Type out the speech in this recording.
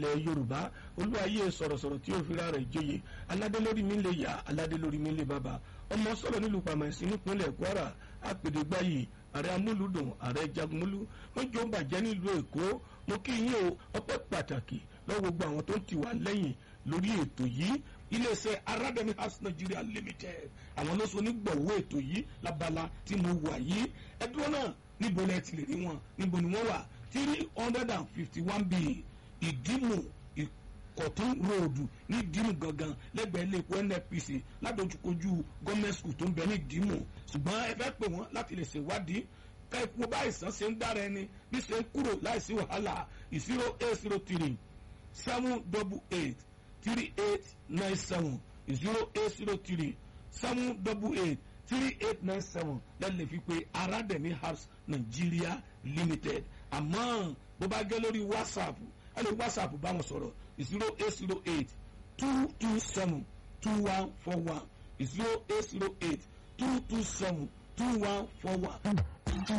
ilẹ̀ yorùbá olúwayé sọ̀rọ̀sọ̀rọ̀ tí ó fira rẹ̀ joyè aládé lórí mi lè yá aládé lórí mi lè bàbá ọmọ sọ̀rọ̀ nílùú pàmẹ́sì nípínlẹ̀ kwara àpèdégbáyì ààrẹ amúlùdùn ààrẹ jagunmólú wọn jọ ń bàjẹ́ nílùú èkó mo kí yín o ọpẹ́ pàtàkì lọ́wọ́ gbogbo àwọn tó ń ti wà lẹ́yìn lórí ètò yìí iléeṣẹ́ arademi house nigeria limited àwọn ló so onígbọ̀wọ́ ètò yìí lábala tí mo wà yìí ẹdúró náà níbo lẹ ti lè rí wọn níbo ni wọ́n wà three hundred and fifty one b ìdímù ìkọ̀tún ròdù ní ìdímù gangan lẹ́gbẹ̀ẹ́ lẹ́kọ̀ọ́ nnpc ládojúkojú gọ́ọ̀mẹ̀ntì school tó ń bẹ ní ìdímù ṣùgbọ́n ẹ fẹ́ pè wọ́n láti lè ṣèwádìí ká ikú bá àìsàn ṣe ń dára ẹni bí ṣe ń kúrò láìsí wàhálà zero eight zero three seven double eight three eight nine seven zero eight zero three seven double eight three eight nine seven lẹ́lẹ̀ fi pé arademi house nigeria limited àmọ́ bó bá gẹ́ lórí whatsapp ẹ lè whatsapp bá wọn sọ̀rọ̀ zero eight zero eight two two seven two one four one zero eight zero eight two two seven two one four one.